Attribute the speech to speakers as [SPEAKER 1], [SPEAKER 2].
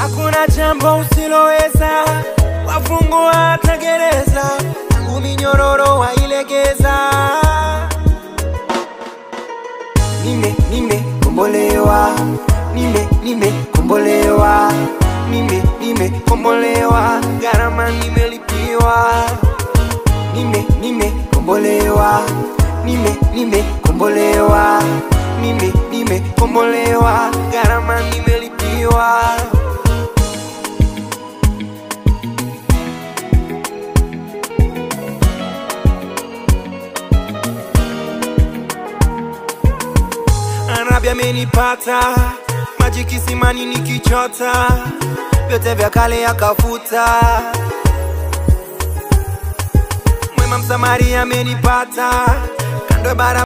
[SPEAKER 1] hakuna jambo usiloweza, wafungwa hata gereza, tangu minyororo wailegeza. Nime nimekombolewa, nime nimekombolewa, nime nimekombolewa, gharama nimelipiwa. Nime nimekombolewa, nime nimekombolewa, nime nimekombolewa, gharama nimelipiwa. Arabi amenipata, maji kisimani nikichota, vyote vya kale akafuta. Mwema Msamaria amenipata, kando ya bara